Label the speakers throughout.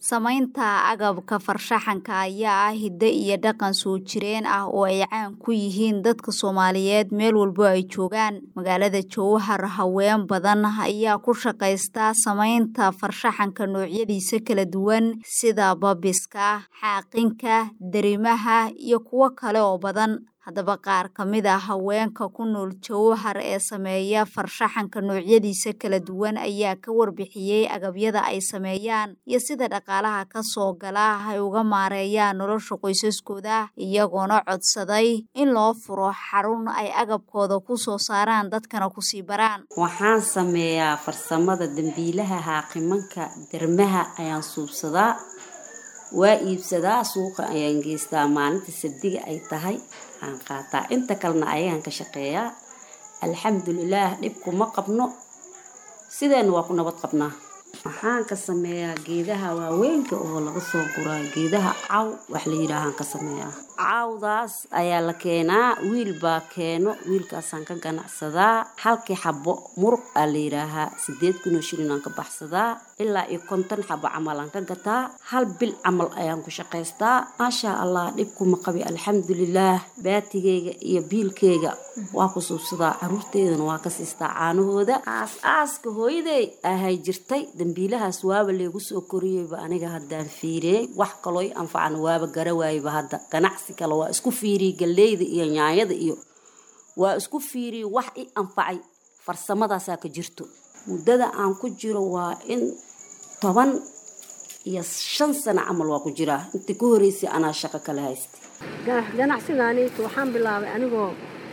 Speaker 1: Samaynta agabka farshaxanka ayaa ah hidde iyo dhaqan soo jireen ah oo ay caan ku yihiin dadka Soomaaliyeed meel walba oo ay joogaan. Magaalada Jowhar, haween badan ayaa ku shaqaysta samaynta farshaxanka noocyadiisa kala duwan sida baabiska, xaaqinka, darimaha iyo kuwo kale oo badan. Haddaba qaar ka mid ah haweenka ku nool Jowhar ee sameeya farshaxanka noocyadiisa kala duwan ayaa ka warbixiyay agabyada ay sameeyaan iyo sida dhaqaalaha ka soo gala ay uga maareeyaan nolosha qoysaskooda, iyagoona codsaday in loo furo xarun ay agabkooda ku soo saaraan dadkana ku sii baraan.
Speaker 2: Waxaan sameeyaa farsamada dambiilaha, xaaqimanka, darmaha ayaan suubsadaa. Waa iibsadaa suuqa ayaan geystaa maalinta sabdiga ay tahay aan qaataa inta kalena ayaan ka shaqeeyaa alxamdulilaah dhib kuma qabno sideena waa ku nabad qabnaa waxaan ka sameeyaa geedaha waaweynka oo laga soo guraa geedaha caw wax la yidhaahaan ka sameeyaa cawdaas ayaa la keenaa wiil baa keeno wiilkaasaan ka ganacsadaa halkii xabo muruq aa la yidhaahaa sideed kun oo shilin aan ka baxsadaa ilaa iyo konton xabo camal aan ka gataa hal bil camal ayaan ku shaqaystaa maashaa allah dhib kuma qabi alxamdulilaah baatigeyga iyo biilkeyga waa ku suubsadaa caruurteydana waa ka siistaa caanahooda aas aaska hooyaday ahay jirtay dambiilahaas waaba leegu soo koriyeyba aniga haddaan fiiriyey wax kaloo i anfacan waaba garawaayba hadda ganacsi kale waa isku fiiriyey galleyda iyo nyaanyada iyo waa isku fiiriyey wax i anfacay farsamadaasaa ka jirto muddada aan ku jiro waa in toban iyo shan sano camal waa ku jiraa intii ka horeysay anaa shaqo kala haysta
Speaker 3: ganacsigaaniitu waxaan bilaabay anigoo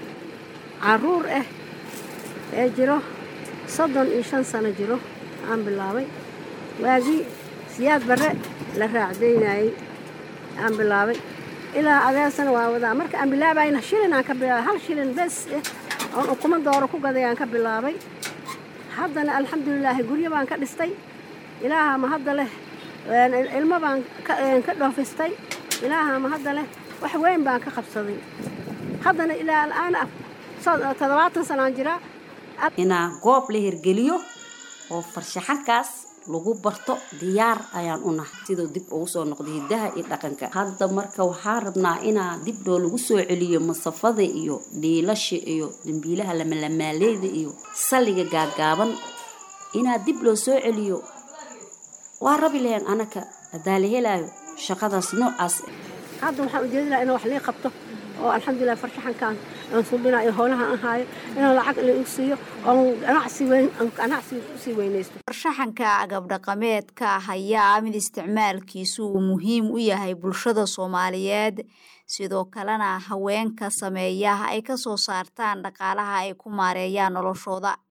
Speaker 3: caruur ah ee jiro soddon iyo shan sano jiro aan bilaabay waagii siyaad barre la raacdaynayey aan bilaabay ilaa adeersana waa wadaa marka aan bilaabayna shilin aan ka bilaabay hal shilin bes eh oon ukuma dooro ku gaday aan ka bilaabay haddana alxamdulilaahi guryo baan ka dhistay ilaaha ma hadda leh ilmo baan ka dhoofistay ilaaha ma hadda leh wax weyn baan ka qabsaday haddana ilaa al'aan toddobaatan sanaan jiraa
Speaker 2: inaa goob la hirgeliyo oo farshaxankaas lagu barto diyaar ayaan u nahay siduu dib ugu soo noqday hiddaha iyo dhaqanka hadda marka waxaan rabnaa inaa dib dhoo lagu soo celiyo masafada iyo dhiilasha iyo dambiilaha lamalamaaleyda iyo salliga gaagaaban inaa dib loo soo celiyo waa rabi lahayn anaka haddaa la helaayo shaqadaas noocaas
Speaker 3: hadda waxaan ujeedinaa inaan wax lii qabto oo alxamdulilah farshaxankaan aan subina iyo howlaha aan haayo inaan lacag liigu siiyo oon ganacsi weyn ganacsi usii weynaysto
Speaker 1: farshaxanka agab dhaqameedka ayaa mid isticmaalkiisu uu muhiim u yahay bulshada Soomaaliyeed sidoo kalena haweenka sameeya ay ka soo saartaan dhaqaalaha ay ku maareeyaan noloshooda